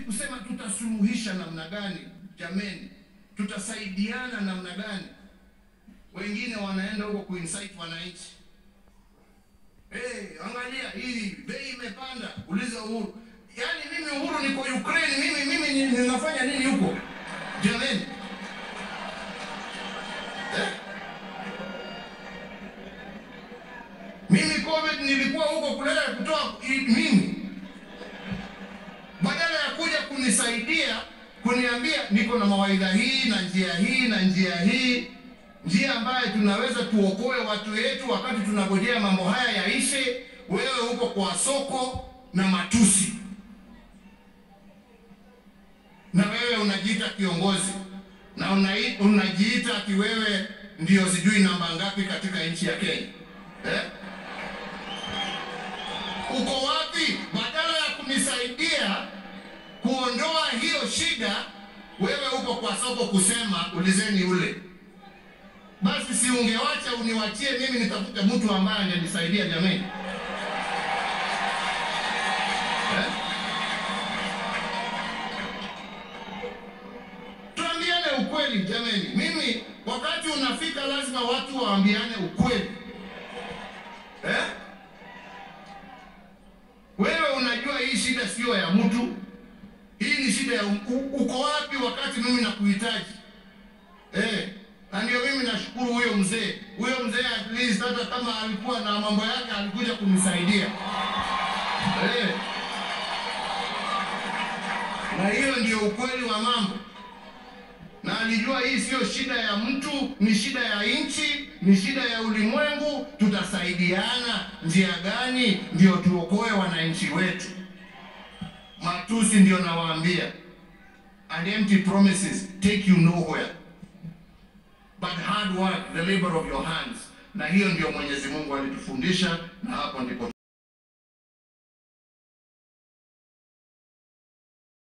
kusema tutasuluhisha namna gani? Jameni, tutasaidiana namna gani? Wengine wanaenda huko kuinsight wananchi, hey, angalia hii bei imepanda, uliza Uhuru. Yaani mimi Uhuru niko Ukraine, mimi mimi ni- ninafanya nini huko jameni? Eh? Mimi COVID nilikuwa huko kuleta kutoa i- mimi badala ya kuja kunisaidia kuniambia niko na mawaidha hii na njia hii na njia hii, njia ambayo tunaweza tuokoe watu wetu wakati tunangojea mambo haya yaishe. Wewe huko kwa soko na matusi, na wewe unajiita kiongozi na unai- unajiita ati wewe ndio sijui namba ngapi katika nchi ya Kenya eh? Uko wapi? Badala ya kunisaidia kuondoa hiyo shida, wewe uko kwa soko kusema ulizeni ule. Basi si ungewacha uniwachie mimi nitafute mtu ambaye angenisaidia jameni, eh? Tuambiane ukweli jameni. Mimi wakati unafika, lazima watu waambiane ukweli eh? Wewe unajua hii shida sio ya mtu, hii ni shida ya u- uko wapi wakati mimi nakuhitaji eh? Na ndio mimi nashukuru huyo mzee, huyo mzee at least hata kama alikuwa na mambo yake alikuja kunisaidia eh. Na hiyo ndio ukweli wa mambo, na alijua hii sio shida ya mtu, ni shida ya nchi, ni shida ya ulimwengu. Tutasaidiana njia gani ndio tuokoe wananchi wetu? Matusi ndio nawaambia, and empty promises take you nowhere, but hard work the labor of your hands. Na hiyo ndio Mwenyezi Mungu alitufundisha, na hapo ndipo